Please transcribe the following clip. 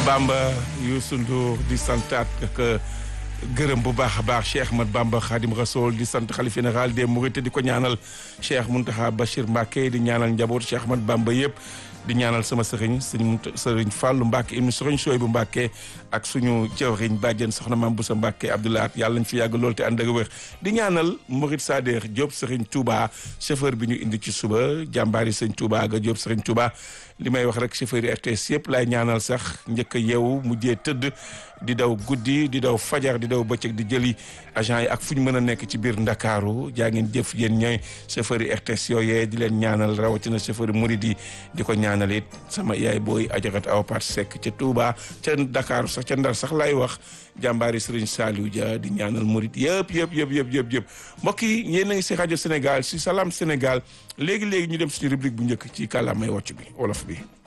Bamba Youssou Ndour di santaat ak gërëm bu baax a baax Cheikh Ahmad Bamba Khadim Rasoul di sant xalif général des Mourides di ko ñaanal Cheikh Mountakha Bachir Mbacké di ñaanal njaboot Cheikh Ahmad Bamba yëpp di ñaanal sama sëriñ sëriñ sëriñ Fallou Mbacké ibnu sëriñ Sooy bu Mbacké ak suñu jëwriñ bàjjen soxna Maam Boussa Mbacké Abdoulaat yàlla nañ fi yàgg lool te ànd ak wér di ñaanal Mourid Sader Diop sëriñ Touba chauffeur bi ñu indi ci suba jàmbaari sëriñ Touba ga Diop sëriñ Touba li may wax rek chauffeur yi RTS yëpp laay ñaanal sax njëkk a yeewu mujjee tëdd di daw guddi di daw fajar di daw bëccëg di jëli agent yi ak fu ñu mën a nekk ci biir Ndakaaru jaa ngeen jëf yéen ñooy chauffeur yi RTS yooyee di leen ñaanal rawatina chauffeur yi murid yi di ko ñaanal it sama yaay booy ajarat aw pat sekk ca Touba ca Dakar sax ca Ndar sax laay wax jàmbaari Serigne Saliou Dia di ñaanal murid yëpp yëpp yëpp yëpp yëpp yëpp mbokk yi yéen a ngi si rajo Sénégal si Salam Sénégal léegi léegi ñu dem suñu rubrique bu njëkk ci kàllaamay wàcc bi wolof bi.